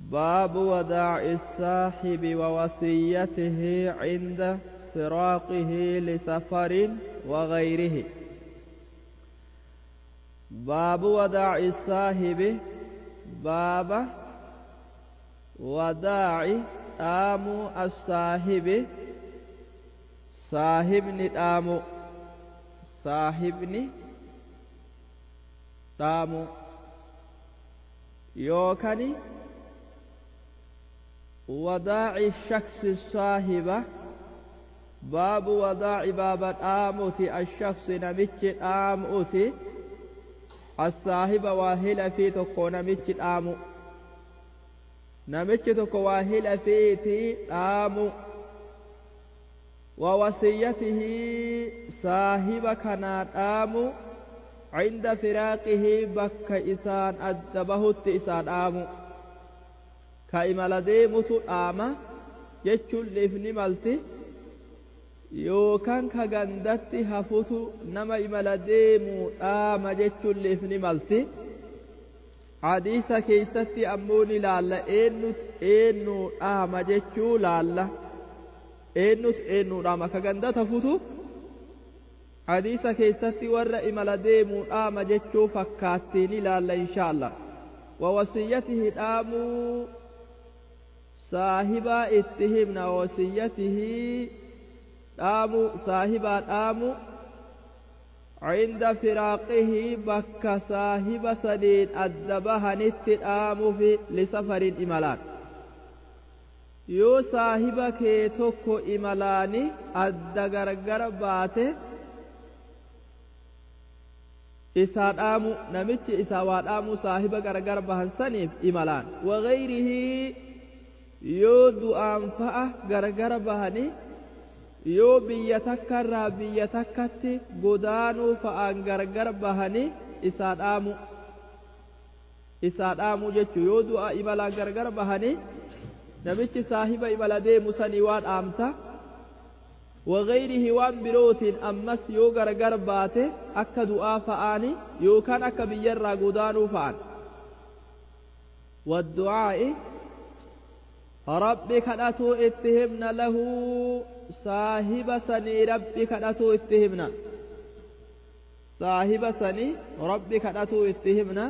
باب وداع الصاحب ووصيته عند فراقه لسفر وغيره باب وداع الصاحب باب وداع آم الصاحب صاحبني آم صاحبني آم يوكني وداع الشخص الصاحبة باب وداع باب آموتي الشخص نمتش آموتي الصاحب واهل في تكو نمتش آمو نمتش تكو واهل في آمو ووصيته صاحب كان آمو عند فراقه بك إسان أدبه إسان آمو ka imala deemutu dhaama jechuun liifni malti yookaan ka gandatti hafutu nama imala deemuu dhaama jechuun liifni malti hadiisa keeysatti ammoo ni laalla eenyutu eenyuu dhaama jechuu laalla eenyutu eenyuu dhaama ka gandatti hafutu hadiisa keessatti warra imala deemuu dhaama jechuu fakkaattii ni laalla inshaalla ووصيته dhaamuu saahibaa itti himna wasiyyatihi dhaamu saahibaa dhaamu عند فراقه بك صاحب سديد الدبهنت dhaamu في لسفر إملان yoo saahiba kee tokko imalaani adda gargar baate isaa dhaamu namichi isaa waa dhaamu saahiba gargar bahan saniif imalaan wagayrihi yoo du'aan fa'a gargar bahanii yoo biyya takkarraa biyya takkatti godaanuu fa'aan gargar bahanii isaa dhaamu isaa dhaamu jechuu yoo du'a imalaan gargar bahanii namichi saahiba imala deemu sanii waa dhaamta wagayrihi waan birootiin ammas yoo gargar baate akka du'aa fa'aani yookaan akka biyyarraa godaanuu fa'an والدعاء rabbi kadhatuu itti himna lahu saahiba sanii rabbi kadhatuu itti himna saahiba sanii rabbi kadhatuu itti himna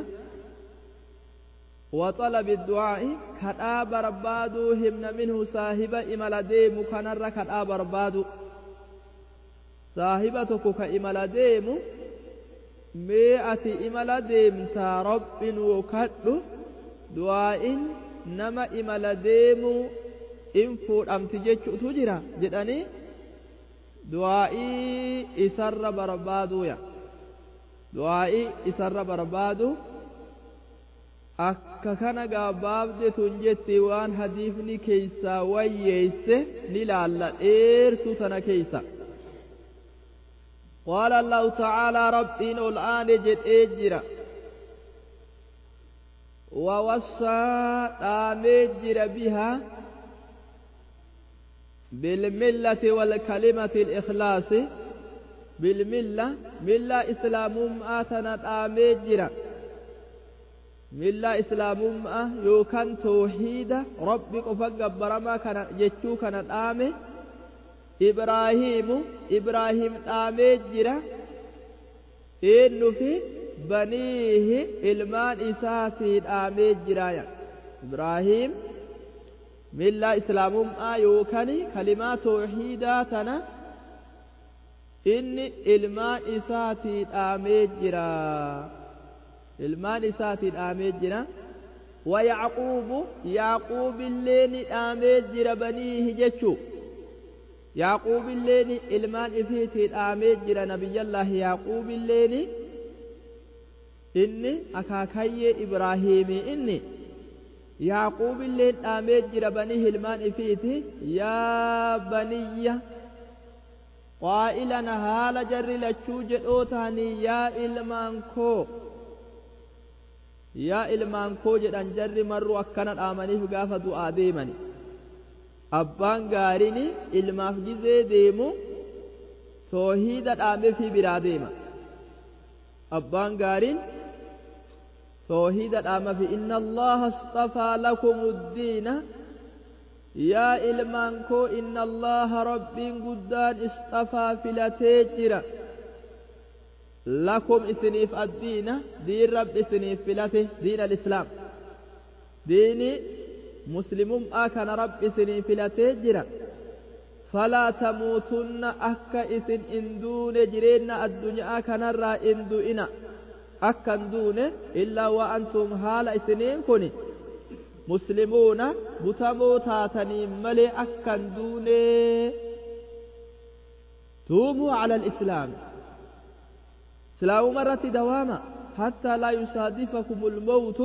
وطلب الدعاء كدا بربادو همنا منه صاحب إملا ديم كنر كدا بربادو صاحبتك كإملا ديم مئة إملا ديم تا رب وكد دعاء nama imala deemuu in fuudhamti jechuutu jira jedhanii du'aa'ii isarra barbaaduuya du'aa'ii isarra barbaadu akka kana gaabbaabde tun jetti waan hadiifni keeysaa wayyeeyse ni laalla dheertuu tana keeysa قال الله تعالى ربين الآن جد إجرا ووصى آمجر بها بالملة والكلمة الإخلاص بالملة ملة إسلام آتنا آمجر ملة إسلام يوكان توحيد ربك فقبر ما كان جتشو كان آمي إبراهيم إبراهيم آمجر إنه في baniihi ilmaan isaatiin dhaamee jiraaya ibraahiim millaa islaamummaa yookaan kalimaa tooxiidaa tana inni ilmaan isaatii dhaamee jira ilmaan isaatii dhaamee jira ويعقوب يعقوب اللين آمي جرى بنيه جتشو يعقوب اللين إلمان إفيتي آمي جرى نبي الله يعقوب اللين inni akaakayyee ibraahiimii inni yaaquubilleen dhaamee jira banii hilmaan ifiiti yaa baniyya qaa'ilana haala jarri lachuu jedhoo tahanii yaa ilmaan koo yaa ilmaan koo jedhan jarri marru akkana dhaamaniif gaafa du'aa deemani abbaan gaariin ilmaaf gizee deemu toohiida dhaamee fi biraa deema abbaan gaariin توحيد الأمة في إن الله اصطفى لكم الدين يا إلمانكو إن الله رب قدان اصطفى في لتجرة لكم إسنيف الدين دين رب إسنيف فلته دين الإسلام دين مسلم آكن رب إسنيف فلته فلا تموتن أكا إسن إندون جرين الدنيا كنرى إندوئنا أكا دون إلا وأنتم حال إسنين كوني مسلمون بتمو تاتني ملي أكا دون توموا على الإسلام سلاو مرة دواما حتى لا يصادفكم الموت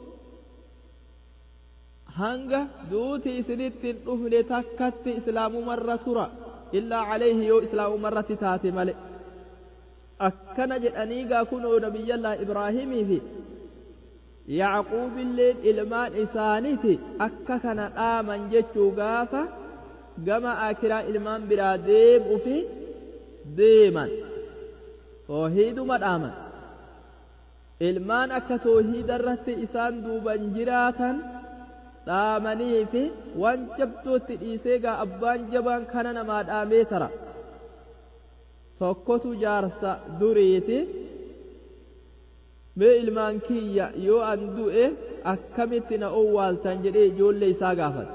hanga duuti isinittin dhufne takkatti islaamumarra tura illaa calayhi yoo islaamumarratti taate male akkana jedhanii gaa kunoo nabiyyallaa ibraahimii fi yacquubilleen ilmaan isaaniiti akka kana dhaaman jechuu gaafa gama akiraa ilmaan biraa deem'u fi deeman toohiiduma dhaaman ilmaan akka toohiida irratti isaan duuban jiraatan dhaamanii fi waan jabdootti dhiisee gaa abbaan jabaan kana namaa dhaamee tara tokkotu jaarsa duriiti mee ilmaan kiyya yoo an du'e akkamitti na owwaaltan jedhee ijoollee isaa gaafate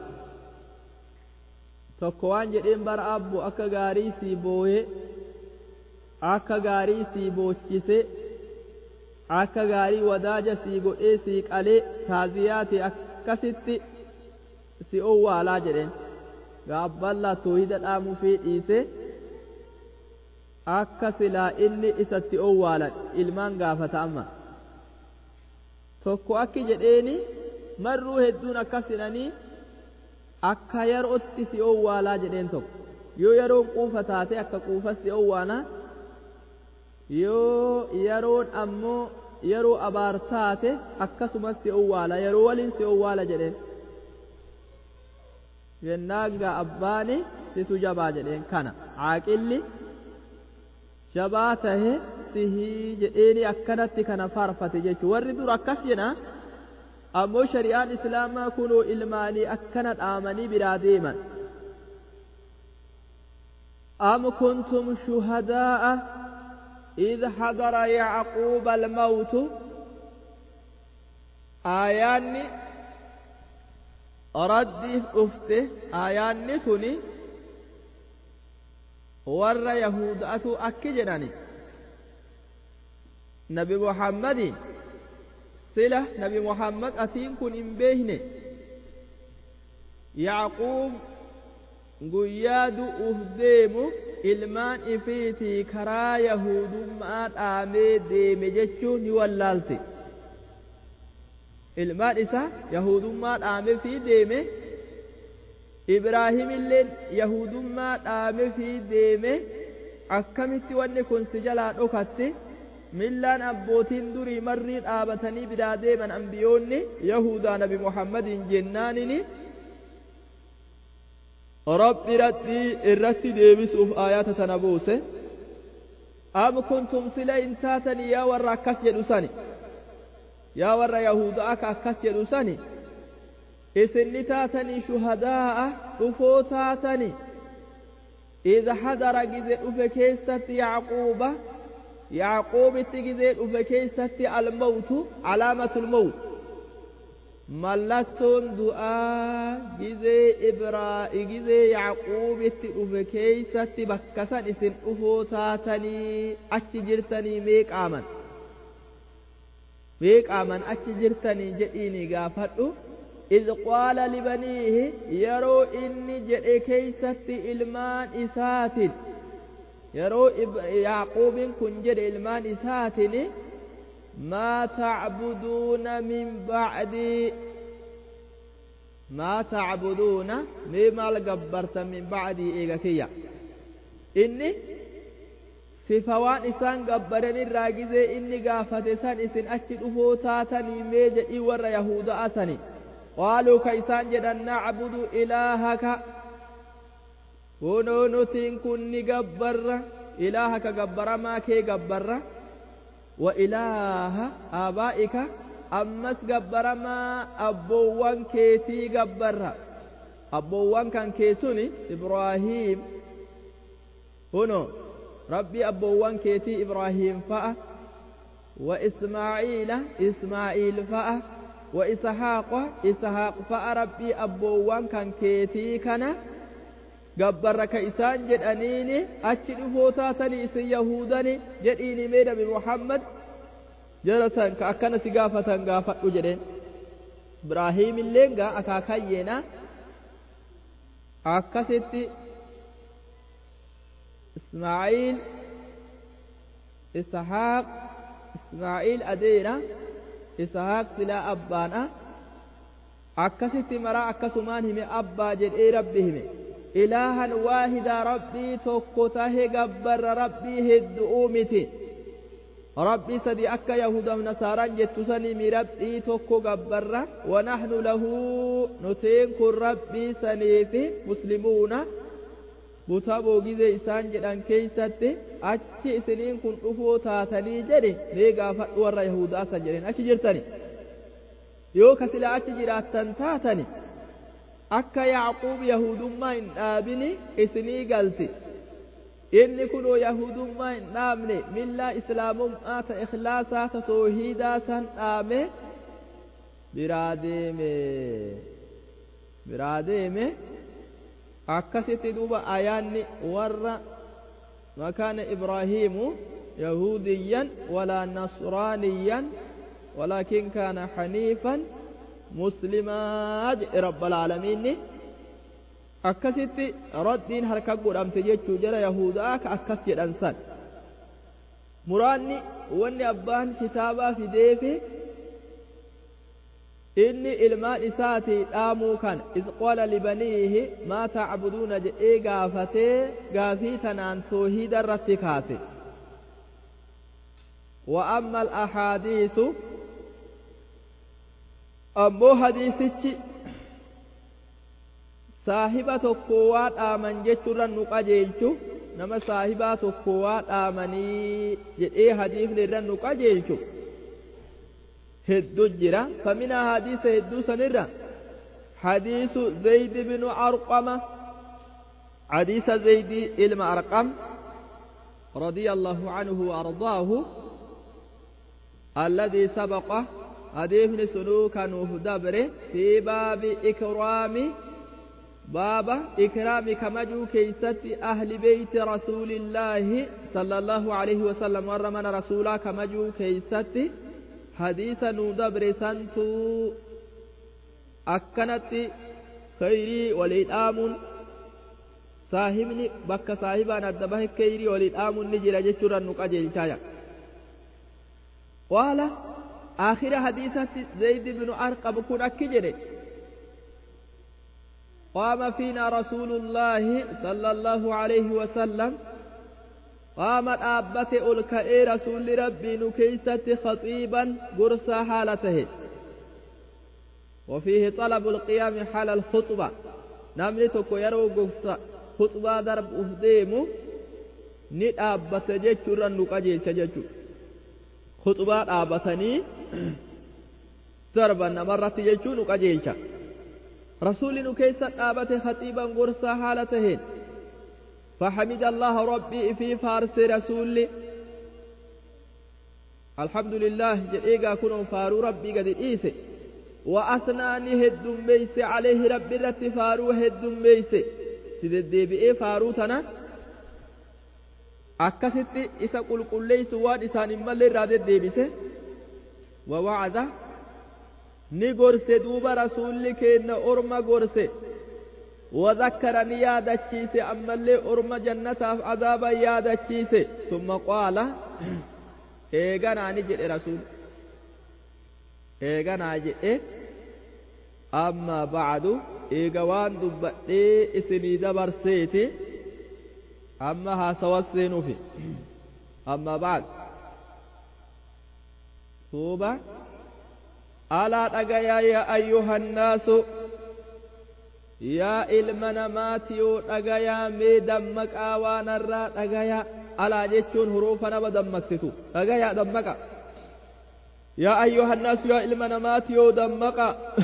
tokko waan jedheen bara abbo akka gaarii sii booyee akka gaarii sii boochise akka gaarii wadaaja sii godhee sii qalee taaziyaati akkasitti si owwaalaa jedheen gaabballaa toohida dhaamuu fi dhiise akka silaa inni isatti owwaalan ilmaan gaafata amma tokko akki jedheeni marruu hedduun akkas jedhanii akka yerootti si owwaalaa jedheen tokko yoo yeroon quufa taate akka quufa si owwaala yoo yeroon ammoo yeroo abaar taate akkasumas si owwaala yeroo waliin si owwaala jedheen yennaagaa abbaani situ jabaa jedheen kana caaqilli jabaa tahe sihii jedheeni akkanatti kana faarfate jechuu warri dur akkas jedha ammoo shari'aan islaamaa kunoo ilmaanii akkana dhaamanii biraa deeman أم كنتم شهداء إذ حضر يعقوب الموت آياني ردي أفته آياني تني ور يهودأة أكجنني نبي محمد سلة نبي محمد أتين كن إن بيهن يعقوب guyyaa du'uuf deemu ilmaan ifiitii karaa yahudummaa dhaamee deeme jechuun ni wallaalte ilmaan isaa yahudummaa dhaame fi deeme ibraahimilleen yahudummaa dhaame fi deeme akkamitti wanni kun si jalaa dhokatte millaan abbootiin durii marrii dhaabatanii biraa deeman ambiyoonni yahudaa nabi muhammadiin jennaanini rabbi radhii irratti deebisuuf aayata tana buuse am kuntum sila in taatani yaa warra akkas jedhu sani yaa warra yahudaa ka akkas jedhu sani isinni taatanii shuhadaa'a dhufoo taatani إذا حضر جزء فكيست يعقوب يعقوب تجزء فكيست الموت علامة الموت mallattoon du'aa gizee ibraa gizee yacquubitti dhufe keeysatti bakka san isin dhufoo taatanii achi jirtanii meeqaaman meeqaaman achi jirtanii jedhiini gaafadhu إذ قال لبنيه يرو إني جئ كيست إلمان إسات يرو يعقوب كن جئ إلمان إسات ما تعبدون من بعدي ما تعبدون مما لقبرت من بعدي إيغكية إني sifawaan isaan gabbaran irraa gizee inni gaafate san isin achi dhufoo taatanii mee jedhii warra yahuda'a sani qaaluu ka isaan jedhan nacbudu ilaahaka kunoo nutiin kun ni gabbarra ilaahaka gabbaramaa kee gabbarra وإله آبائك ammas gabbaramaa abboowwan keetii gabbarra abboowwan kan keessuni ibraahiim huno rabbii abboowwan keetii ibraahiim fa'a wa ismaaciila ismaaciil fa'a wa isahaaqa isahaaq fa'a rabbii abboowwan kan keetii kana gabbarra ka isaan jedhaniini achi dhufoo taatanii isin yahuudani jedhiini mee nabi muhammad jara san ka akkana si gaafatan gaafadhu jedheen ibraahiim illee gaa akaakayyeena akkasitti ismaaciil isahaaq ismaaciil adeera isahaaq silaa abbaadha akkasitti maraa akkasumaan hime abbaa jedhee rabbi hime ilaahan waahidaa rabbii tokko tahe gabbarra rabbii heddu'uu miti rabbii sadi akka yahudaaf nasaaraan jettu sanii rabbii tokko gabbarra wanahnu lahu nuteen kun rabbii saniifi muslimuuna butaa boogizee isaan jedhan keeysatti achi isiniin kun dhufoo taatanii jedhe mee gaafadhu warra yahudaa san jedhen achi jirtani yoo ka silaa achi jiraattan taatani akka yacquub yahudummaa hin dhaabini isinii galti inni kunoo yahudummaa hin dhaabne millaa islaamummaa ta ikhlaasaa ta toohiidaa san dhaame biraa deeme biraa deeme akkasitti duuba ayaanni warra makaana ibraahiimu yahudiyyan walaa nasraaniyyan ولكن كان حنيفا مسلما رب العالمين akkasitti raddiin harka godhamte jechuu jala yahudaa ka akkas jedhan san muraanni wanni abbaan kitaabaa fideefi inni ilmaan isaati dhaamuu kan iz qaala libaniihi maa tacbuduuna jedhee gaafatee gaafii tanaan toohiida irratti kaase wa amma alahaadiisu ammoo hadiisichi saahiba tokko waa dhaaman jechuurra nu qajeelchu nama saahibaa tokko waa dhaamanii jedhee hadiifni irra nu qajeelchu hedduu jira faminaa hadiisa hedduu sanirra hadiisu zaydi binu arqama hadiisa zaydi ilma arqam رضي الله عنه وأرضاه الذي سبق حديث سلوك نوح دبر في باب إكرام باب إكرام كمجو كيست أهل بيت رسول الله صلى الله عليه وسلم ورمنا رسولا كمجو كيست حديث ندبر سنتو أكنت خيري والإدام saahibni bakka saahibaan adda bahe keyrii walii dhaamuun ni jira jechuudhaan nu qajeelchaaya qaala aakhira hadiisatti zayd bnu arqab kun akki jedhe قام فينا رسول الله صلى الله عليه وسلم قام أبت ألكئ رسول ربي نكيسة خطيبا قرصا حالته وفيه طلب القيام حال الخطبة نملتك يرو قرصا خطبة درب أهديم ni dhaabbata jechuurra nu qajeelcha jechuudha khuxbaa dhaabatanii darban namarratti jechuu nu qajeelcha rasuulli nu keessa dhaabate khaxiiban gorsaa haala taheen فحمد الله ربي في فارس رسولي الحمد لله جئيغا كنوا فارو ربي قد إيسي وأثناني هدن ميسي عليه ربي رت فارو هدن ميسي سيدي بئي فارو تنا akkasitti isa qulqulleessu waan isaan hin malle irraa deddeebise wawacda ni gorse duuba rasuulli keenna orma gorse وذكر نيادة تشيسي أما اللي أرم جنة عذابا يادة تشيسي ثم قال إيغانا نجد رسول إيغانا جئ أما بعد إيغوان دبئي إسني دبر سيتي أما هاسوسين في أما بعد توبة ألا تقيا يا أيها الناس yaa ilma namaatiyoo dhagayaa mee dammaqaa waan irraa dhagayaa alaa jechuun huruufa nama dammaqsitu dhagayaa dammaqa يا أيها الناس يا علم نمات يودمق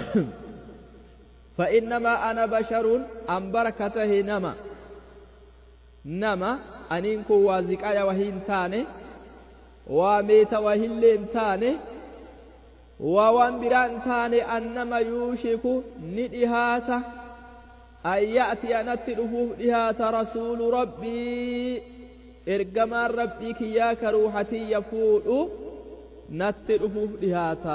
فإنما أنا بشر أم بركته نما نما أنينكو وازقايا وهين تاني وميت وهلين تاني ووان بران تاني أنما يوشك ندهاته أن يأتي نتي رفوف دهات رسول ربي إرقمان ربي كياك روحتي يفوء نتي رفوف دهاتا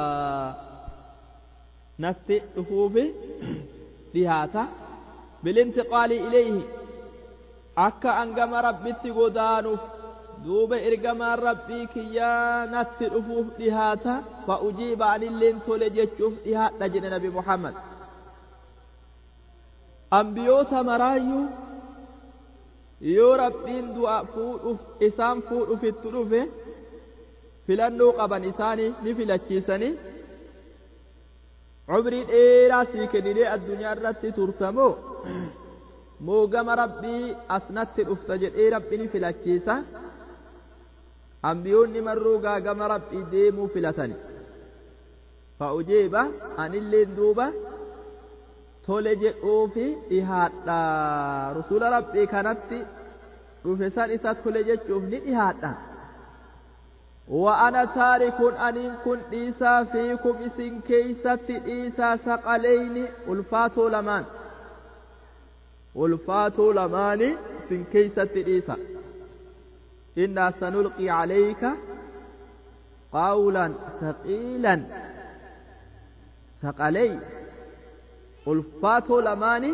نتي رفوف دهاتا بالانتقال إليه أكا أنقم ربي تقدانف دوب إرقمان ربي كيا نتي رفوف دهاتا فأجيب عن اللين تولجتشوف دهات نجن نبي محمد ambiyoota maraayyuu yoo rabbiin du'a fuudhuuf isaan fuudhuuf itti dhufe filannoo qaban isaanii ni filachiisanii cumrii dheeraa sii kenninee addunyaa irratti turtamoo moo gama rabbii asnatti dhufta jedhee rabbi ni filachiisa ambiyoonni marruu gaa gama rabbii deemuu filatani fa'ujeeba anilleen duuba tole jedhuufi dhihaadha rasuula rabbii kanatti dhufe san isa tole jechuuf ni dhihaadha وأنا تارك أن كن إيسا فيكم إسن كيست إيسا سقلين ألفاتو لمان ألفاتو لمان في كيست إيسا إنا سنلقي عليك قولا ثقيلا ثقلين ulfaatoo lamaani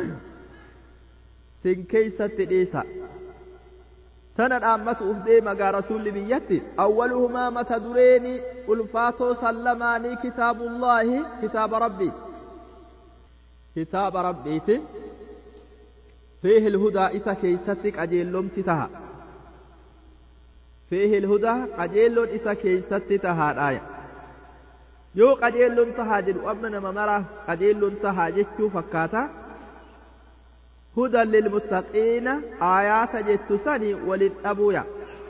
sin keeysatti dhiisa tana dhaammatu uf deemagaa rasulli biyyatti awwaluhumaa mata dureeni ulfaatoo san lamaanii kitaabullaahi kitaaba rabbii kitaaba rabbiiti fiihi ilhudaa isa keeysatti qajeellomti taha fiihi ilhudaa qajeelloon isa keeysatti tahaadhaaya yoo qajeelloon tahaa jedhu amma nama maraaf qajeelloon tahaa jechuu fakkaata hudan lilmuttaqiina aayaata jettu sani walin dhabuuya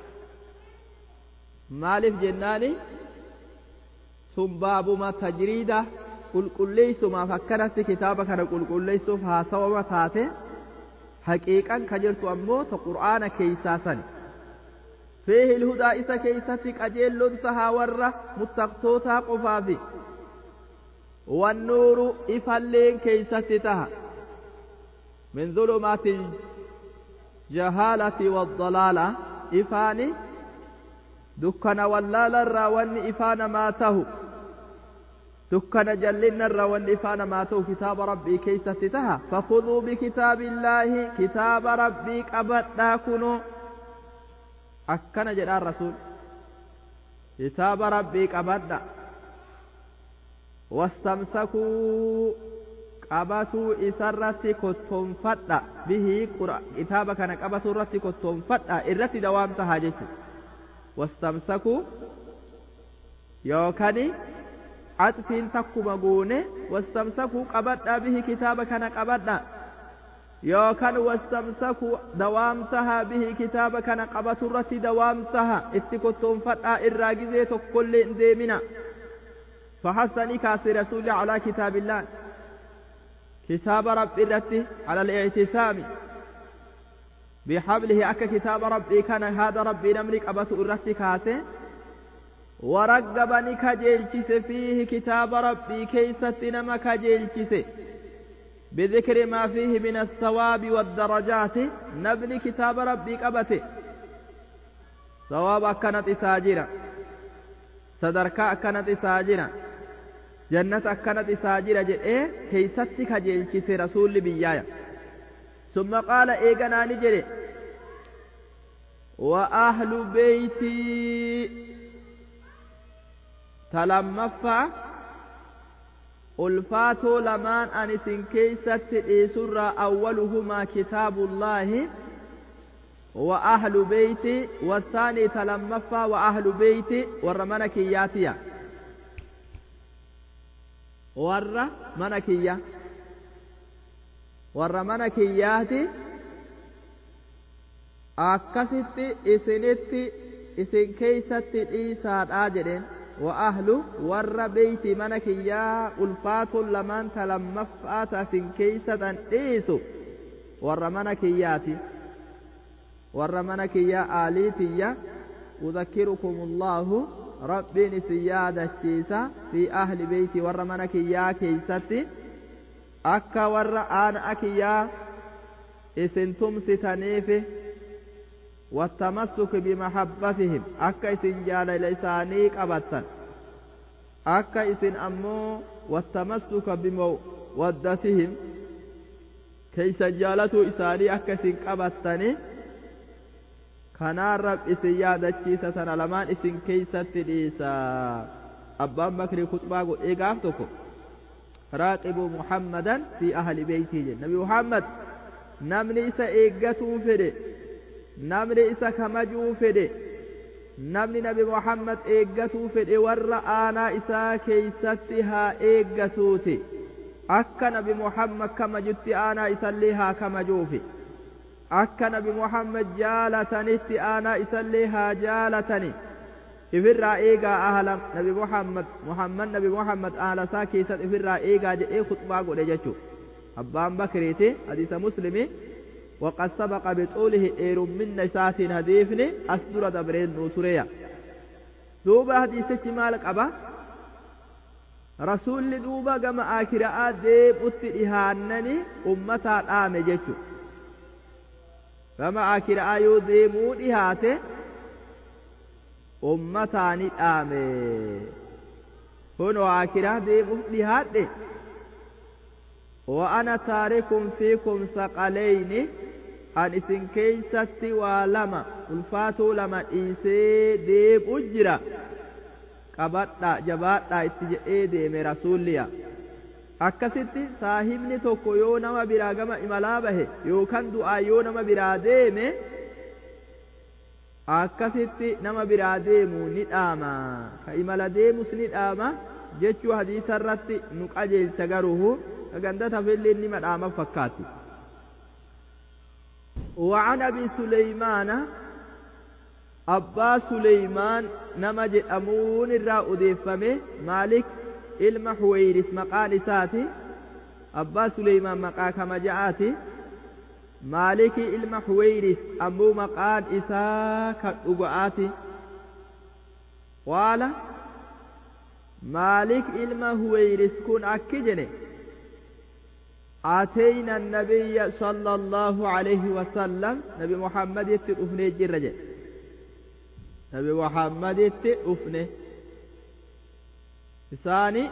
maaliif jennaani sun baabuma tajriida qulqulleeysumaaf akkanatti kitaaba kana qulqulleeysuuf haasawama taate haqiiqan ka jirtu ammoo ta qur'aana keeysaa sani فيه الهدى إسا كيستي قجيل تها ورة متقطوتا قفافي والنور إفلين كيستي تها من ظلمات الجهالة والضلالة إفاني دكنا واللال الراوان إفان ماته دكنا جلنا الراوان إفان ماته كتاب ربي كيستي تها فخذوا بكتاب الله كتاب ربي قبضنا كنوا akkana jedhaan rasuul kitaaba rabbii qabadha wastamsakuu qabatuu isarratti kottoonfadha bihii kitaaba kana qabatuu irratti kottoonfadha irratti dawaam tahaa jechu wastamsakuu yookani axfiin takkuma guune wastamsakuu qabadha bihi kitaaba kana qabadha yookaan wastamsaku dawaamtaha bihi kitaaba kana qabatu irratti dawaamtaha itti kottoonfadhaa irraa gizee tokkollee hin deemina فحثني كاسي رسول على كتاب الله كتاب رب الرتي على الاعتصام بحبله أك كتاب ربي كان هذا ربي نملك أبت الرتي كاسي ورقبني كجيلتس فيه كتاب ربي كيست نما كجيلتس بذكر ما فيه من الثواب والدرجات نبني كتاب ربي قبته ثواب أكنت ساجرة صدركا أكنت ساجرة جنة أكنت ساجرة جئ كيستك جيلكس رسول بيايا ثم قال إيقنا نجري وأهل بيتي تلمفا ulfaatoo lamaan ani isin keeysatti dhiisurraa awwaluhumaa kitaabullaahi wa ahlu beeyti wasaanii talammaffaa wa ahlu beeyti warra mana kiyyaatiya warra mana kiyya warra mana kiyyaati akkasitti isinitti isin keeysatti dhiisaadhaa jedheen وأهل ور بيت منك يا ألفات لمن تلمفات سن كيسة إيسو ور منك ياتي ور منك يا آليتي يا أذكركم الله ربين سيادة كيسة في أهل بيتي ور منك يا كيستي أكا ور آن أكيا إسن تمستنيفه والتمسك بمحبتهم أكا إسن جال لساني قبطا أكا إسن أمو والتمسك بمودتهم كيس جالتو إساني أكا إسن قبطني kanaan rab isin yaadachiisa tana lamaan isin keeysatti dhiisa abbaan bakrii kutbaa godhee gaaf tokko raaqibuu muhammadan fi ahli beeytii jedhe nabi muhammad namni isa eeggatuu fedhe namni isa kamajuu fedhe namni nabi muhammad eeggatuu fedhe warra aanaa isaa keeysatti haa eeggatuuti akka nabi muhammad kamajutti aanaa isallee haa kamajuufi akka nabi muhammad jaalatanitti aanaa isallee haa jaalatani ifirraa eegaa ahla nabi muhammad muhammad nabi muhammad ahla isaa keessatti ifirraa eegaa jedhee khutbaa godhe jechuu abbaan bakriiti hadiisa muslimi وقد سبق بطوله إير من نسات هديفني أسدر دبرين نوتريا دوبا حديثة مالك أبا رسول دوبا كما آكراء ديب اتئهانني أمتا آمي جيشو كما آكراء يديمو إهاته أمتاني آمي هنو آكراء ديب اتئهاته وأنا تارك فيكم ثقلين أن إسن كيستي ولما الفاتو لما إيسي ديب أجرا qabadha jabaadha itti jedhee deeme rasuulliya akkasitti saahibni tokko yoo nama biraa gama imalaa bahe yookaan du'aa yoo nama biraa deeme akkasitti nama biraa deemu ni dhaama ka imala deemus ni dhaama jechuu hadiisa irratti nu qajeelcha garuu gandata filli inni madhaama fakkaatti وعن ابي سليمان abbaa suleymaan nama jedhamuun irraa odeeffame maalik ilma huweyris maqaan isaati abbaa suleymaan maqaa kama ja'aati maaliki ilma huweyris ammoo maqaan isaa kan dhuga'aati qaala maalik ilma huweyris kun akki jedhe أتينا النبي صلى الله عليه وسلم نبي محمد يتلفني جرجة نبي محمد يتلفني ثاني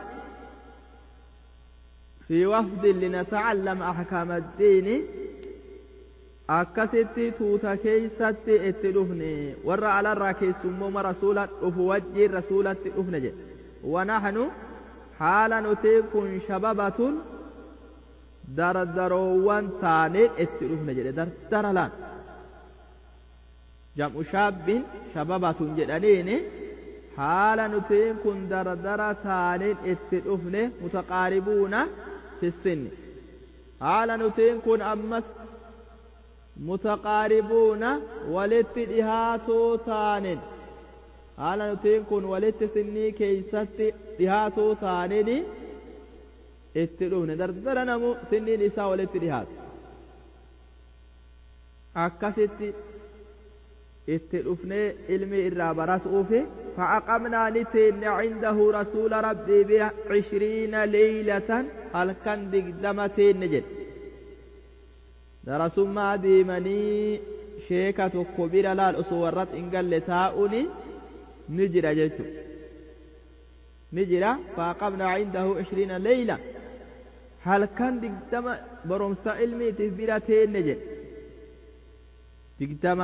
في وفد لنتعلم أحكام الدين akkasitti tuuta keeysatti itti dhufne warra alarraa keessummooma rasuula dhufu wajjiin rasuulatti dhufne jedhe wanahnu haala nuti kun shababatun dardaroowwan taaneen itti dhufne jedhe dardara laan jam'u shaabbin shababatun jedhaniini haala nutiin kun dardara taaneen itti dhufne mutaqaaribuuna fissinni haala nutiin kun ammas mutaqaaribuuna walitti dhihaatoo taaneen haala nutiin kun walitti sinnii keeysatti dhihaatoo taaneen itti dhufne dardara namu sinniin isaa walitti dhihaatu akkasitti itti dhufnee ilmi irraa baratuufi فعقمنا نتين عنده رسول ربي بعشرين ليلة هل كان دقدمتين نجد درسما ديمني شيكة كبيرة لا الأصورات إن قال لتاؤني نجرى جيتو نجرى فعقمنا عنده عشرين ليلة halkan digdama barumsa ilmiitiif bira teenne jedhe digdama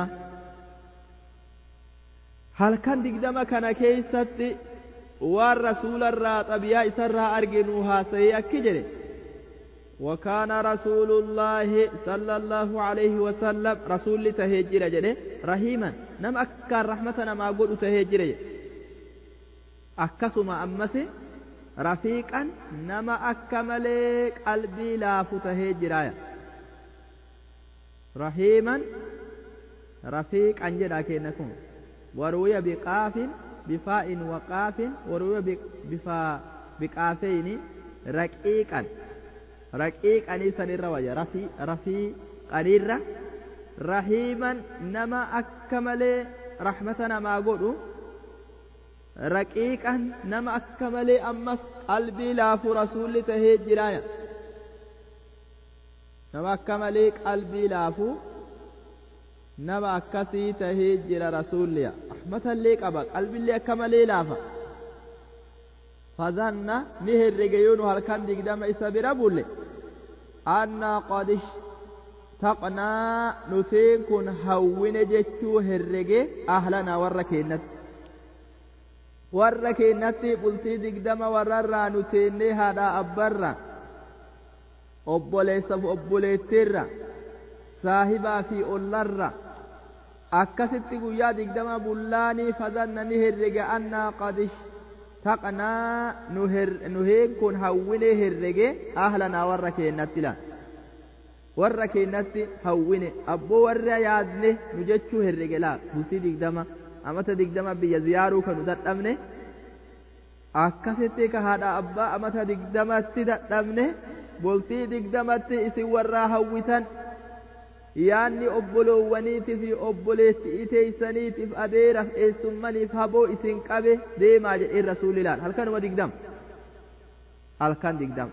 halkan digdama kana keeysatti waan rasuularraa xabiyaa isarraa arginu haasayee akki jedhe وكان رسول الله صلى الله عليه وسلم رسول تهجر جده رحيما نم أكار رحمتنا ما قل تهجر أكسما أمسي rafiiqan nama akka malee qalbii laafu tahee jiraaya rahiiman rafiiqan jedha kenna kun waruuya biqaafin بفاء وقاف وروي بفا بقافين رقيقا رقيقا سن الرواية رفي رفي قريرة رحيما نما أكمل رحمتنا ما قولوا رقيقا نما أكمل أمس قلبي لاف رسول تهي جرايا نما أكمل قلبي لافو nama akkasii tahee jira rasuulliya rahmatallee qaba qalbillee akka malee laafa fazanna ni herrege yoo nu halkan digdama isa bira bulle annaa qad ishtaqnaa nutiin kun hawwine jechuu herrege ahlanaa warra keennatti warra keennatti bultii digdama warrarraa nuteennee haadhaa abbarra obboleessaaf obboleettiirra saahibaa fi ollarra akkasitti guyyaa digdama bullaanii fazanna ni herrege annaa qad ishtaqnaa nuheen kun hawwine herrege ahlanaa warra keennatti laan warra keennatti hawwine abboo warra yaadne nu jechuu herrege laa bultii digdama amata digdama biyya ziyaaruu kanu dadhabne akkasitti ka haadha abbaa amata digdamatti dadhabne bultii digdamatti isin warraa hawwitan yaanni obboloowwaniitiif obboleettii teeysaniitiif adeeraaf eessummaniif haboo isin qabe deemaa jedheen rasuulilaan halkanuma digdama halkan digdama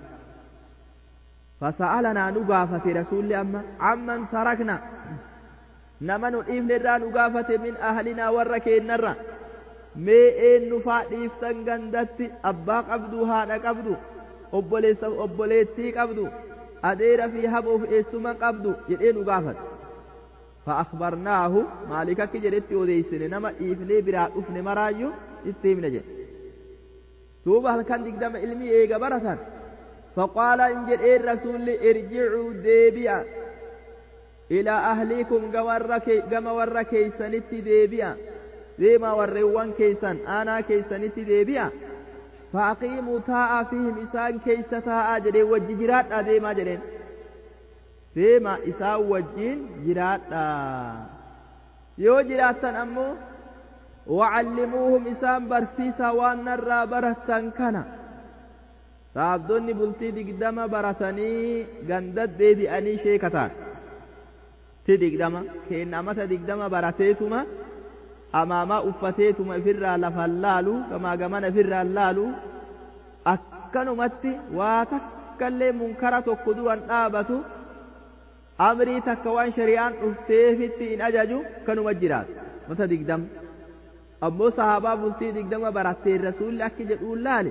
fasa'alanaa nu gaafate rasuulli amma amman tarakna nama nu dhiifne irraa nu gaafate min ahlinaa warra keennarra mee eenyu faa dhiiftan gandatti abbaa qabdu haadha qabdu obboleessaaf obboleettii qabdu adeera fi haboof eessuma qabdu jedhee nu gaafate فأخبرناه مالك كي جدت وديسن نما إفني برا أفني مرايو استيمنا جد توبة هل كان دقدم علمي إيغا برسان فقال إن جد إيه الرسول ارجعوا ديبيا إلى أهليكم قم ور كيسنت ديبيا ديما ورّوان كيسن أنا كيسنت ديبيا فأقيموا تاء فيهم إسان كيس تاء جدين وججرات أديما جدين deema isaa wajjiin jiraadha yoo jiraattan ammoo wacallimuuhum isaan barsiisa waan narraa barattan kana saabdonni bultii digdama baratanii gandad deebi'anii sheekataan ti digdama keenna amata digdama barateetuma amaamaa uffateetuma ifirraa lafan laalu gamaa gamana ifirraan laalu akkanumatti waa takkallee munkara tokko duran dhaabatu amrii takka waan shari'aan dhufteefitti hin ajaju kanuma jiraatu mata digdama ammoo sahaabaa bultii digdama baratteen rasuulli akki jedhuun laale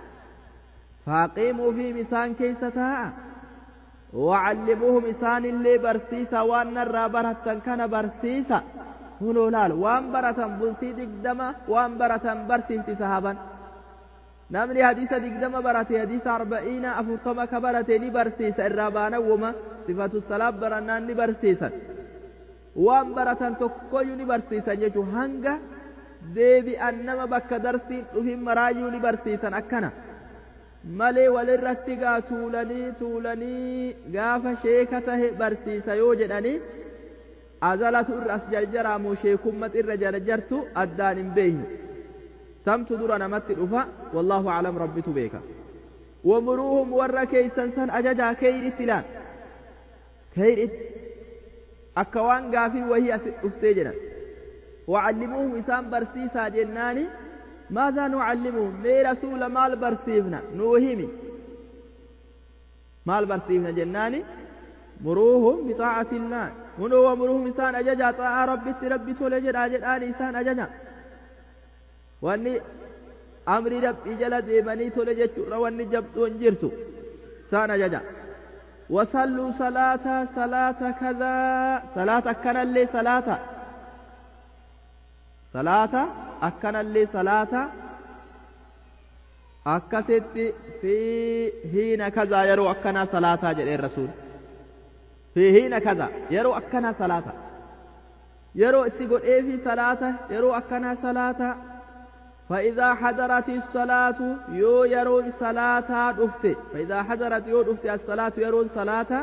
faaqiimuu fi isaan keessa taa'a wacallimuuhum isaanillee barsiisa waan narraa barattan kana barsiisa hunoo laal waan baratan bultii digdama waan baratan barsiifti sahaban namni hadiisa digdama barate hadiisa arba'iina afurtama ka barate ni barsiisa irraa baanawwuma sifatu salaat barannaan ni barsiisan waan baratan tokkoyyuu ni barsiisan jechuu hanga deebi'an nama bakka darsiin dhufin maraayyuu ni barsiisan akkana malee walirratti gaa tuulanii tuulanii gaafa sheeka tahe barsiisa yoo jedhanii azalatu irra as jarjaraamu sheekummat irra jarjartu addaan hin beeynu samtu dura namatti dhufa wallaahu aclam rabbitu beeka wamuruuhum warra keeysan san ajajaa keyritti laan keyritti akka waan gaafii wahii as dhuftee jedhan wacallimuuhum isaan barsiisaa jennaani ماذا نعلمهم مي رسول مال برسيفنا نوهمي مال برسيفنا جناني مروهم بطاعة الله منو ومروهم إنسان أججا طاعة ربي ربي تولجد أجد آل إنسان أججا واني أمري ربي جل ديماني تولجد واني جبتون جرتو سان أججا وصلوا صلاة صلاة كذا صلاة كان اللي صلاة صلاة akkanallee salaata akkasitti fi hiina kazaa yeroo akkanaa salaataa jedheen rasuul fi hiina kazaa yeroo akkanaa salaata yeroo itti godhee fi salaata yeroo akkanaa salaata فإذا حضرت الصلاة يو يرون صلاة دفت فإذا حضرت يو دفت الصلاة يرون صلاة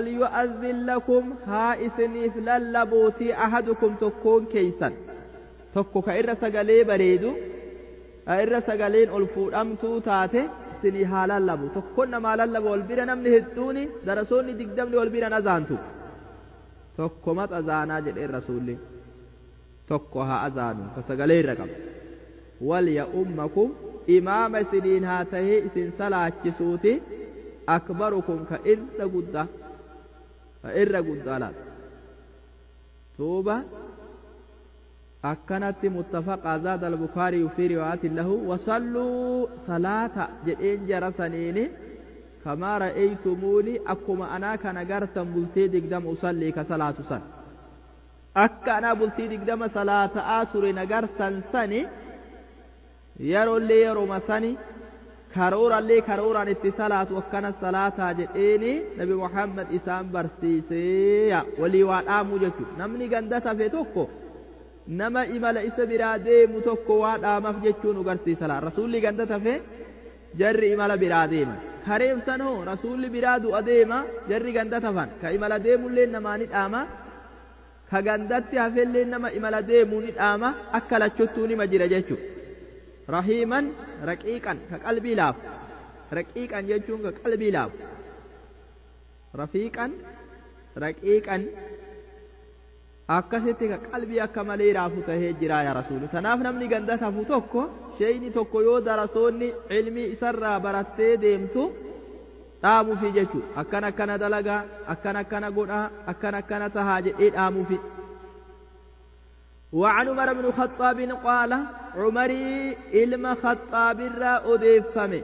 فليؤذن لكم ها إثني فللبوتي أحدكم تكون كيسا tokko ka irra sagalee bareedu ka irra sagaleen ol fuudhamtuu taate isinii haa lallabu tokkon namaa lallaba wal bira namni hedduuni darasoonni digdamni wal bira azaantu tokko mat azaanaa jedheen rasuulli tokko haa azaanu ka sagalee irra qaba wal ya ummakum imaama isiniin haa tahee isin salaachisuuti akbarukum ka irra guddaa ka irra guddaa laata tuuba akkanatti muttafaqa zaada albukaariyu fi riwaayatin lahu wasalluu salaata jedheen jara saniini kamaa ra'aytumuuni akkuma anaa kana gartan bultii digdama usallii ka salaatu san akka anaa bultii digdama salaata'aa ture nagartan sani yeroollee yeroma sani karoorallee karooraan itti salaatu akkana salaataa jedheeni nabi muhammad isaan barsiisee walii waa dhaamuu jechuudha namni ganda tafe tokko nama imala isa biraa deemu tokko waa dhaamaaf jechuun agarsiisa laa rasuulli ganda tafe jarri imala biraa deema kareefsan hoo rasuulli biraa du'a deema jarri ganda tafan ka imala deemullee namaa ni dhaama ka gandatti hafellee nama imala deemuu ni dhaama akka lachottuu nima jira jechuudha. rahiiman raqiiqan ka qalbii laafu raqiiqan jechuun ka qalbii laafu rafiiqan raqiiqan akkasitti ka qalbii akka malee raafu tahee jira yaa rasuuli kanaaf namni ganda tafu tokko sheyni tokko yoo darasoonni ilmii isarraa barattee deemtu dhaamuufi jechuu akkan akkana dalagaa akkan akkana godhaa akkan akkana tahaa jedhee dhaamuufi وعن عمر بن الخطاب قال عمري إلما خطاب الرا أديفمي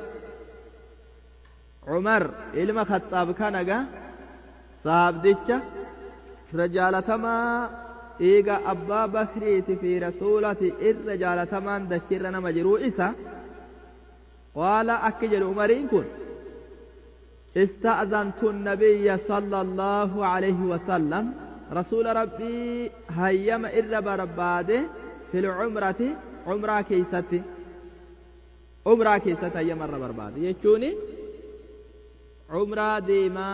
عمر إلما خطاب كان صاحب ديتشا رجالتما إيغا أبا بكريت في رسولة الرجالتما دشرنا مجرو إسا قال أكجل عمرين كن استأذنت النبي صلى الله عليه وسلم رسول ربي هيما إر برباده في العمرة عمرة كيستي عمرة كيستي هيما إر برباده يجوني عمرة ديما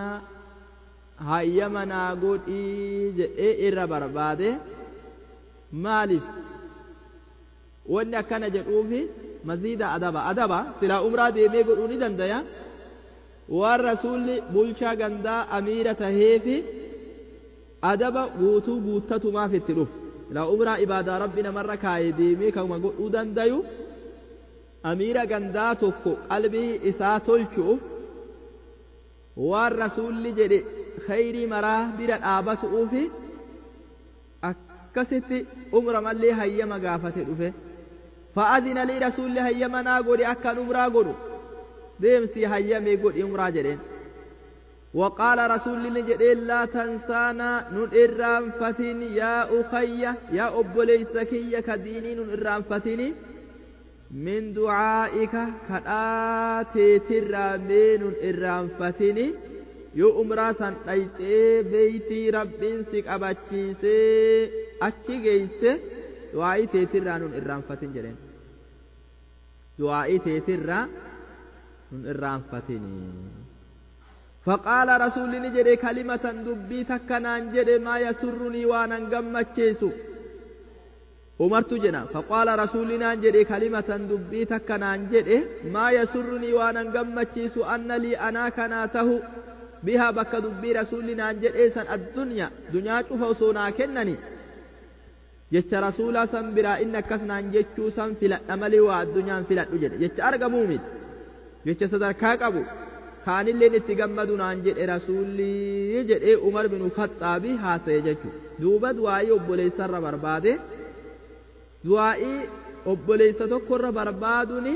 هيما ناقود إيج إر برباده مالف wanni akkana jedhuufi maziida adaba adaba silaa umraa deemee godhuu ni dandaya waan rasuulli bulchaa gandaa amiira taheefi adaba guutuu guuttatumaaf itti dhufu ilaa umraa ibaadaa rabbi namarra kaayee deemee kanuma godhuu dandayu amiira gandaa tokko qalbii isaa tolchuuf waan rasuulli jedhe khayrii maraa bira dhaabatuufi akkasitti umra mallee hayyama gaafate dhufe fa'adina lii rasuulli hayyama naa godhe akkan umraa godhu deemsi hayyamee godhi umraa jedheen وقال رسول الله جديد لا تنسانا نن إرام فتين يا أخي يا أبو ليسكي كديني نن إرام فتيني من دعائك كآتي ترامي نن إرام فتيني yoo umraa san dhayxee beeytii rabbiin si qabachiisee achi geeyse du'aa'ii teetirraa nun irraanfatin jedheen du'aa'ii teetirraa nun irraanfatinii فقال رسول نجري كلمة دبي تكنان جري ما يسرني وانا قمتشيسو umartu jedha faqaala rasuulinaan jedhe kalimatan dubbii takka naan jedhe maa yasurrunii waanan gammachiisu anna lii anaa kanaa tahu bihaa bakka dubbii rasuulinaan jedhee san addunyaa dunyaa cufa osoo naa kennani jecha rasuulaa san biraa inni akkas naan jechuu san filadha malee waa addunyaan filadhu jedhe jecha argamuu miti jecha sadarkaa qabu kaanilleen itti gammadu naan jedhe rasuulli jedhee umar bin khaxaabi haasa'e jechuudha duuba du'aa'ii obboleessarra barbaade du'aa'ii obboleessa tokkorra barbaaduun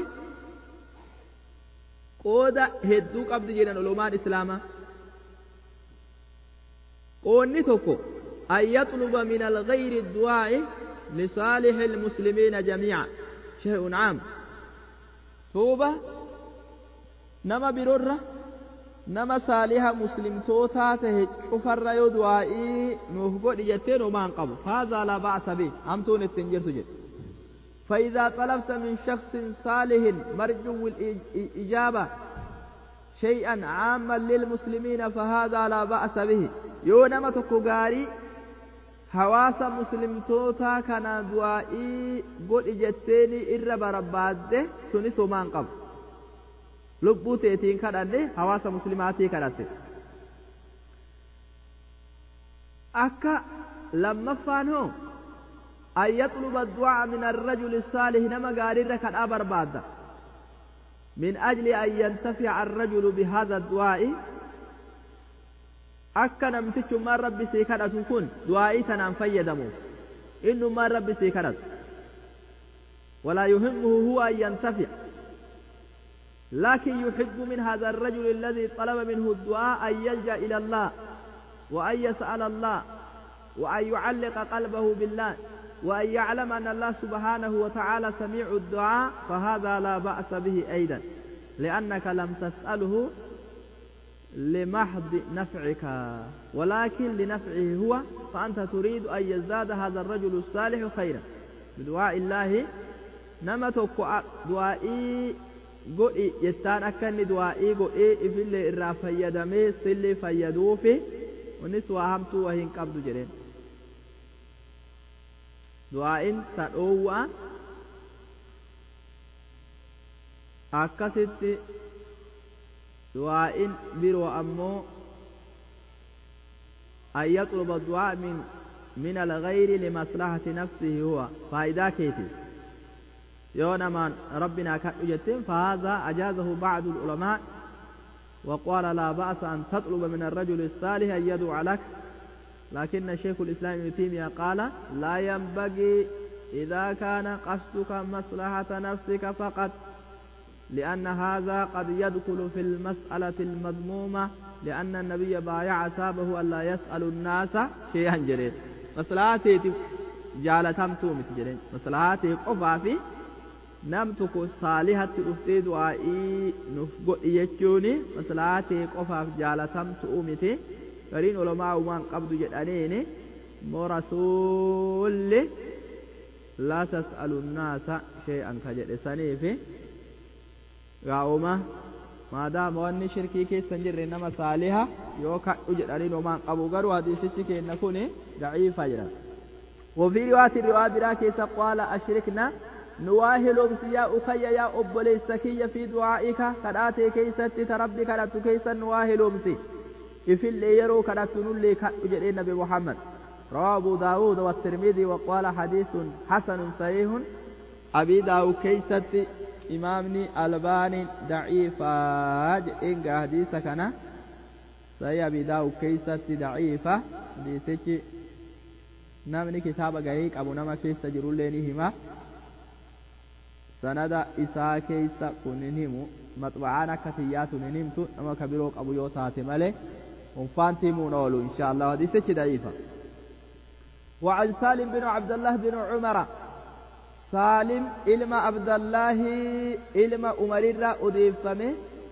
qooda hedduu qabdi jedhan olomaan islaamaa qoonni tokko an yaxluba min alghayri du'aa'i lisaalixi ilmuslimiina jamiica shay'un caam tuuba nama birorra nama saaliha muslimtootaa tahe cufarra yoo du'aa'ii nuuf godhi jetteen homaan qabu haazaa laa ba'sa bih hamtuun ittiin jirtu jedhe فإذا طلبت من شخص صالح مرجو الإجابة شيئا عاما للمسلمين فهذا لا بأس به يو نما تكو غاري hawaasa muslimtoota kana du'aa'ii godhi jetteeni irra barbaadde sunis homaan qabu lubbuu teetiin kadhanne hawaasa muslimaatii kadhatte akka lammaffaan hoo an yaxluba du'aa min arrajuli saalih nama gaariirra kadhaa barbaadda min ajli an yantafica arrajulu bihaada du'aa'i akka namtichummaan rabbi sii kadhatu kun du'aa'ii tanaan fayyadamuuf innummaan rabbi sii kadhatu ولا يهمه هو أن ينتفع لكن يحب من هذا الرجل الذي طلب منه الدعاء أن يلجأ إلى الله وأن يسأل الله وأن يعلق قلبه بالله وأن يعلم أن الله سبحانه وتعالى سميع الدعاء فهذا لا بأس به أيضا لأنك لم تسأله لمحض نفعك ولكن لنفعه هو فأنت تريد أن يزداد هذا الرجل الصالح خيرا بدعاء الله نمتك دعائي godhi jettaan akka inni du'aa'ii godhee ifillee irraa fayyadamee sillee fayyaduufi kunis waa hamtuu waa hin qabdu jedheen du'aa'in ta dhoowwa'a akkasitti du'aa'in biroo ammoo an yaxluba du'aa min min alghayri limaslahati nafsihi huwa faayidaa keetiif yoo namaan rabbinaa kadhu jetteen فهذا أجازه بعض العلماء وقال لا بأس أن تطلب من الرجل الصالح أن يدعو لك لكن شيخ الإسلام ابن تيمية قال لا ينبغي إذا كان قصدك مصلحة نفسك فقط لأن هذا قد يدخل في المسألة المذمومة لأن النبي بايع أصحابه ألا يسأل الناس شيئا جريد مصلحاتي جالتمتو مثل جريد مصلحاتي قفا في nam tokko saalihatti dhuftee du'aa'ii nuuf godhi jechuun maslahatee qofaaf jaalatamtu miti gariin ulamaa uumaan qabdu jedhaniin immoo rasuulli laa tas'alu nnaasa shay'an ka jedhe saniif gaa'uma maadaama wanni shirkii keessa hin jirre nama saaliha yoo kadhu jedhaniin uumaan qabu garuu hadiisichi keenna kun daciifa jedha وفي رواية رواية براكيس قال أشركنا نواهل بسيا أخي يا أب ليسكي في دعائك كداتي كيست تربي كدات كيسا نواهل بسي في اللي يرو كدات نولي كأجر النبي محمد رواه أبو داود والترمذي وقال حديث حسن صحيح أبي داود كيست إمامني ألباني ضعيفا إن حديثك أنا صحيح أبي داود كيست ضعيفة حديثك namni kitaaba gahee qabu nama keessa jirullee ni hima sanada isaa keessa kun hin himu maxba'aan akka tiyyaatu hin himtu nama ka biroo qabu yoo taate malee unfaanti himuun oolu insha Allah hadiisichi da'iifa وعن سالم بن عبد الله بن عمر سالم إلما عبد الله إلما عمر أضيفمه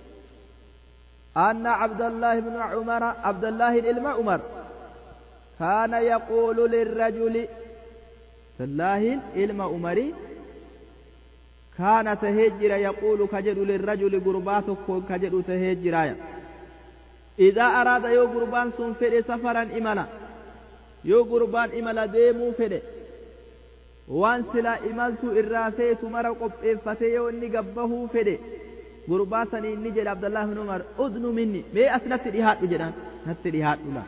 أن عبد الله بن عمر عبد الله إلما عمر كان يقول للرجل الله إلما عمري كان تهجر يقول كجد للرجل قرباتك كجد تهجر إذا أراد يو قربان سنفر سفرا إملا يو قربان إملا ديمو فر وان سلا إملت إرافيت مرا قبئفتي يو إني قبه فر قرباسني إني جل عبد الله بن عمر أذن مني مي أسنت رهات جدا نت رهات لا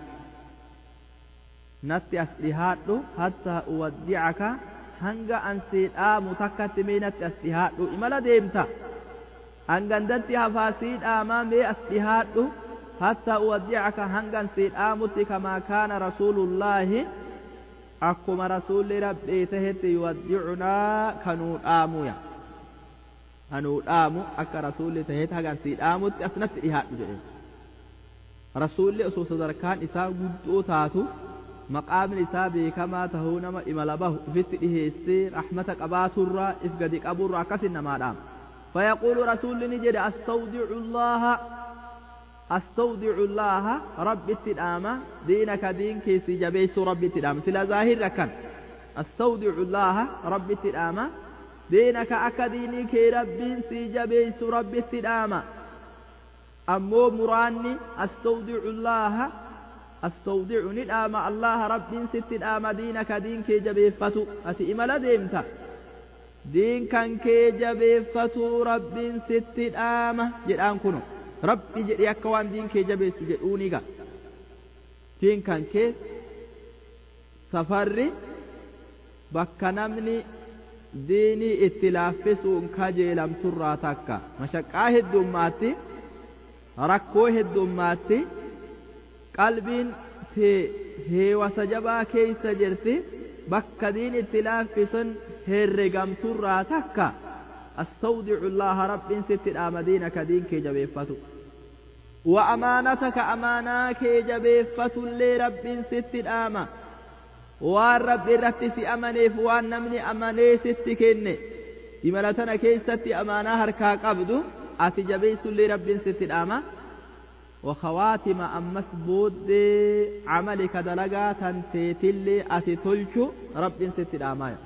نت أسرهات حتى أودعك hanga an siidhaamu takkatti mee natti as dhihaadhu imala deemta hangandatti hafaa siidhaamaa mee as dhihaadhu hatta uwaddi'aka hangan siidhaamutti kamaa kaana rasuulullaahi akkuma rasuulli rabbii tahetti yuwaddi'unaa kanuu dhaamuya kanuu dhaamu akka rasuulli tahetti hagan siidhaamutti as natti dhihaadhu jedhe rasuulli osoo sadarkaan isaa guddoo taatu maqaamni isaa beekamaa tahuu nama imala bahu ifitti dhiheessee rahmata qabaaturraa if gadi qaburraa akkasin namaadhaam فيقول رسول نجد أستودع الله أستودع الله رب التدامة دينك دين كيسي جبيس رب التدامة سلا ظاهر ركن أستودع الله رب التدامة دينك أكديني كي رب سي جبيس رب التدامة أمو مراني أستودع الله astawdicu ni dhaama allaha rabbiin sitti dhaama diinaka diin kee jabeeffatu ati imala deemta diin kan kee jabeeffatu rabbiin sitti dhaama jedhaan kuno rabbi jedhi akka waan diin kee jabeessu jedhuuniga diin kan kee safarri bakka namni diinii itti laaffisuun kajeelamturraa takka mashaqqaa heddummaatti rakkoo heddummaatti qalbiin tee heewasa jabaa keeysa jirti bakka diin itti laaffisun herregamturraa takka astawdicu llaaha rabbiin sitti dhaama diinaka diin kee jabeeffatu wa amaanataka amaanaa kee jabeeffatullee rabbiin sitti dhaama waan rabbi irratti si amaneef waan namni amanee sitti kenne imala tana keessatti amaanaa harkaa qabdu ati jabeessullee rabbiin sitti dhaama وخواتم أمس بود عملك دلقا تنتيتلي أتي تلشو رب ست الآمايا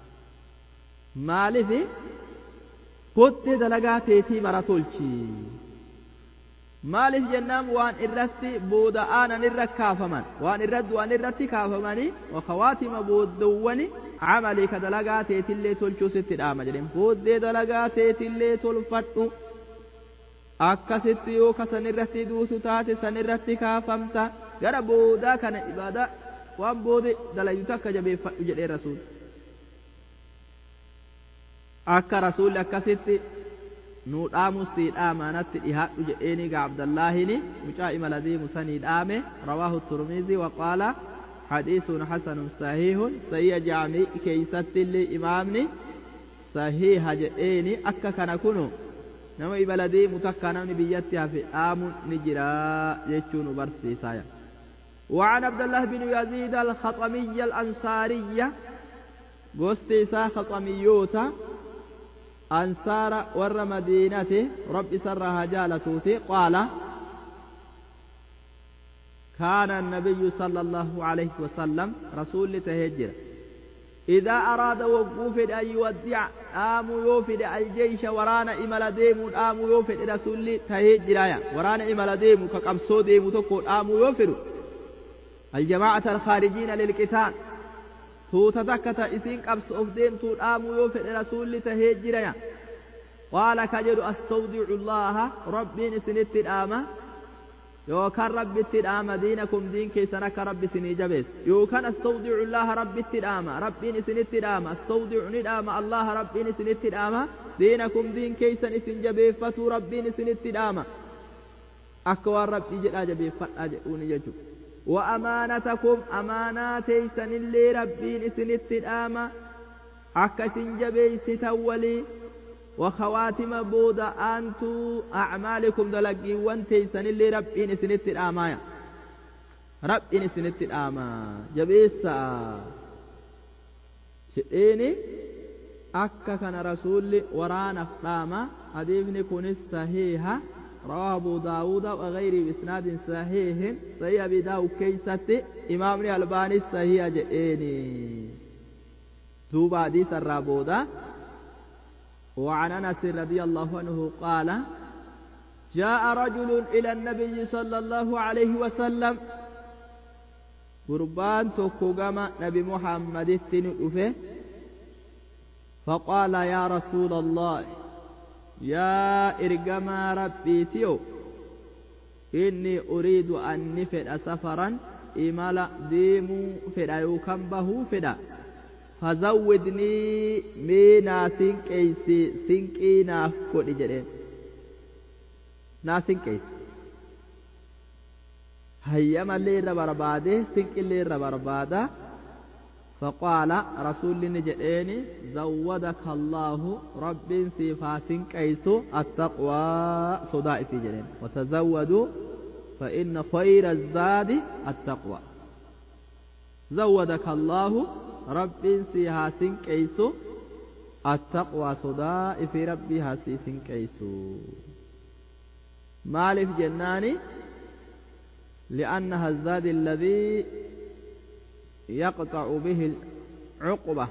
مالفي قد دلقا تيتي مرا تلشي maaliif jennaan waan irratti booda'aanan irra kaafaman waan irratti waan irratti kaafamanii wakawaatima booddawwani camalii ka dalagaa teetillee tolchuu sitti dhaama jedhen booddee dalagaa teetillee tolfadhu akkasitti yoo ka san irratti duutu taate san irratti kaafamta gara boodaa kana ibaadaa waan boode dalayutu akka jabeeffadhu jedhee rasuul akka rasuulli akkasitti nuu dhaamu sii dhaamaanatti dhihaadhu jedheeni gaa abdallaahini mucaa imala deemu sanii dhaame rawaahu turmizi waqaala hadiisun hasanun sahiihun sayya jaamii keeysatti illee imaamni sahiiha jedheeni akka kana kunu nama imala deemu takka namni biyyatti hafe dhaamuun ni jira jechuu nu barsiisaya وعن عبد الله بن يزيد الخطمي الأنصارية قوستي سا خطميوتا أنصار ور مدينة رب سرها جالتوتي قال كان النبي صلى الله عليه وسلم رسول تهجر إذا أراد وقوف أن يودع آم يوفد الجيش ورانا إمل ديم آم يوفد رسول تهجر ورانا إمل ديم كقبصو ديم تقول آم يوفد الجماعة الخارجين للقتال tuuta takka ta isin qabsoof deemtuu dhaamuu yoo fedhe rasuulli tahee jiraya qaala ka jedhu astawdicu llaaha rabbiin isinitti dhaama yookaan rabbitti dhaama diinakum diin keessan akka rabbi isinii jabees yookaan astawdicu llaaha rabbitti dhaama rabbiin isinitti dhaama astawdicu ni dhaama allaha rabbiin isinitti dhaama diinakum diin keessan isin jabeeffatuu rabbiin isinitti dhaama akka waan rabbii jedhaa jabeeffadhaa jedhuuni jechuudha وأمانتكم أمانات سنلي ربين سنت الآمة أكا سنجبي ستولي وخواتم بودا أنتو أعمالكم دلقي وانتي سنلي ربين سنت الآمة ربين سنت الآمة جبيسا شئيني أكا كان رسول ورانا فلاما حديثني كون صحيحة رواه أبو داود وغيره بإسناد صحيح صحيح أبي داود كيست إمام الألباني صحيح جئيني توبا حديث الرابودا وعن أنس رضي الله عنه قال جاء رجل إلى النبي صلى الله عليه وسلم قربان تكوغما نبي محمد التنؤفه فقال يا رسول الله yaa ergamaa rabbiitiyo inni uriidu anni fedha safaran imala deemuu fedha yookaan bahuu fedha fazawwidnii mee naa sinqeeysi sinqii naaf godhi jedheen naa sinqeeysi hayyamallee irra barbaade sinqillee irra barbaada فقال رسول نجدين زودك الله رب صفات كيس التقوى صداء في جنين وتزودوا فإن خير الزاد التقوى زودك الله رب صفات كيس التقوى صداء في ربي هسيس كيس مالف جناني لأنها الزاد الذي يقطع به العقبة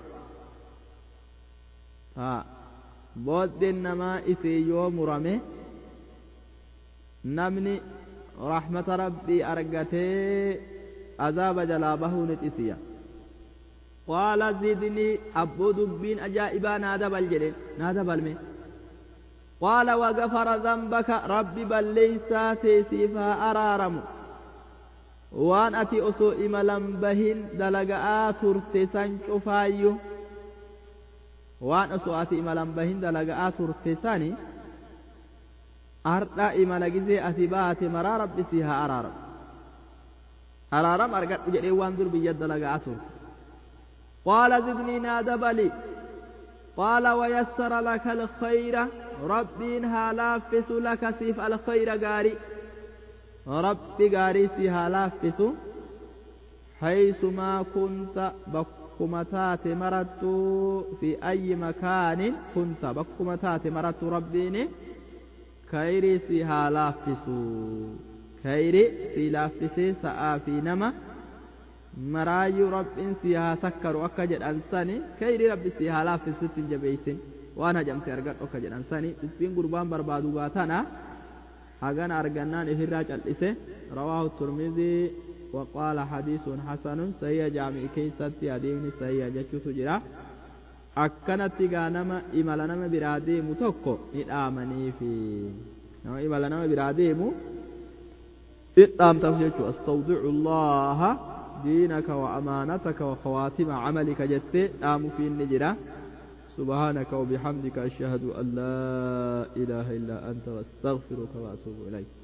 ها بود النما إثي يوم رمي نمني رحمة ربي أرقتي عذاب جلابه نتسيا قال زدني أبو دبين أجائبا نادب الجلين نادب المين قال وغفر ذنبك ربي بل ليس تيسيفا أرارم waan ati osoo imalan bahin dalaga'aa turte san cufaayyu waan osoo ati imalan bahin dalaga'aa turte sani ardha imala gizee ati baate maraa rabbi si haa araaram araaram argadhu jedhee waan dur biyya dalaga'aa turte qaala zidnii naa dabali qaala wayassara laka alkhayra rabbiin haa laaffisu laka siif alkhayra gaarii rabbi gaarii si haa laaffisu haysumaa kunta bakkuma taate marattuu fi ayyi makaanin kunta bakkuma taate marattuu rabbiin kayrii si haa laaffisu kayri si laaffisee sa'aa fi nama maraayyuu rabbiin si haa sakkaru akka jedhan sani kayrii rabbi si haa laaffisutti hin jabeeysin waan hajamte argadhu akka jedhan sani dubbiin gurbaan barbaadu baatana hagan argannaan ifirraa cal'ise rawaahu turmizii وقال حديث حسن سيا جامع كيستي أديمني سيا جتشوت جرا أكنت غانما إمالا نما برادي متوكو إدامني في نما إمالا نما برادي مو إدام تفجيش أستودع الله دينك وأمانتك وخواتم عملك جتي دام في النجرة سبحانك وبحمدك أشهد أن لا إله إلا أنت واستغفرك وأتوب إليك